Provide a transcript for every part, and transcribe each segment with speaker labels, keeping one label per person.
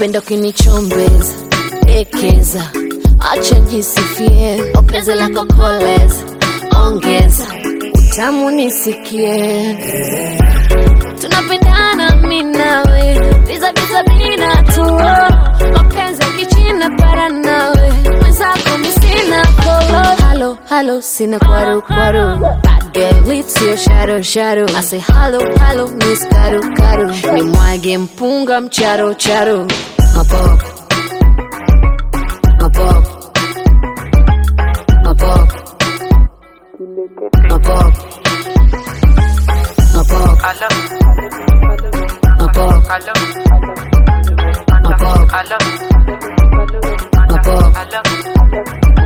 Speaker 1: napenda ukinichombeza ekeza acha jisifie ongeze lako koleza ongeza utamu nisikie tunapendana mi nawe biza biza bina tu mapenzi ya kichina para nawe mwenzako mi sina kolo halo halo sina kwaru kwaru Bad girl with your shadow shadow I say hello hello miss karu karu ni mwage mpunga mcharo charo mapoko mapoko mapoko mapoko mapoko mapoko mapoko mapoko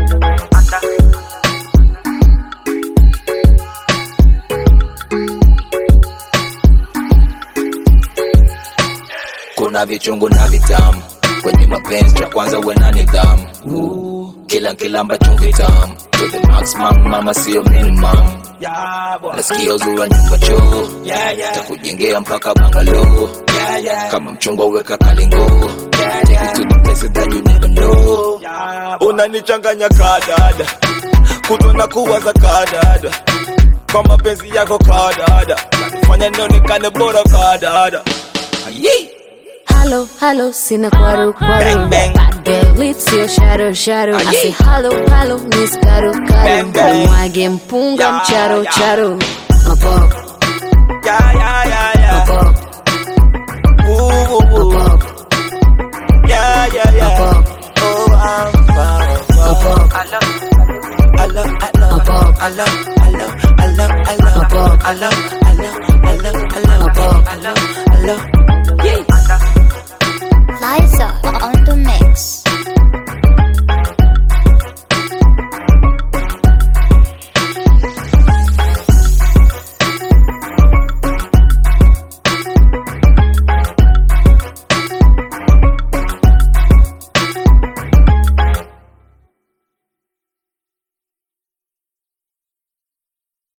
Speaker 2: kuna vichungu na vitamu kwenye mapenzi cha kwanza uwe na nidhamu kila kilamba chumvi tamu to the maximum mama sio minimum nasikia uzuri wa nyumba choo takujengea mpaka bangalo kama mchungwa weka kalingo Take it to the places that you never know
Speaker 3: unanichanganya kadada kutwa na kuwaza kadada kwa mapenzi yako kadada fanya nionekane bora kadada
Speaker 1: Hello, hello, sina kwaru kwaru
Speaker 3: Bang, bang.
Speaker 1: Bad girl with your shadow shadow I say hello, hello, miss karu karu
Speaker 3: Bang, bang.
Speaker 1: Mwage mpunga
Speaker 3: Yeah,
Speaker 1: mcharo
Speaker 3: yeah.
Speaker 1: charo Mapoko,
Speaker 3: yeah, yeah, yeah, yeah.
Speaker 1: mapoko,
Speaker 3: Ooh, ooh, ooh.
Speaker 1: mapoko,
Speaker 3: yeah, yeah, yeah.
Speaker 1: mapoko,
Speaker 3: Oh, I'm fine.
Speaker 1: mapoko,
Speaker 3: I love, I love, I love,
Speaker 1: mapoko,
Speaker 3: I love, I love, I love, I love,
Speaker 1: Mapoko.
Speaker 3: I love,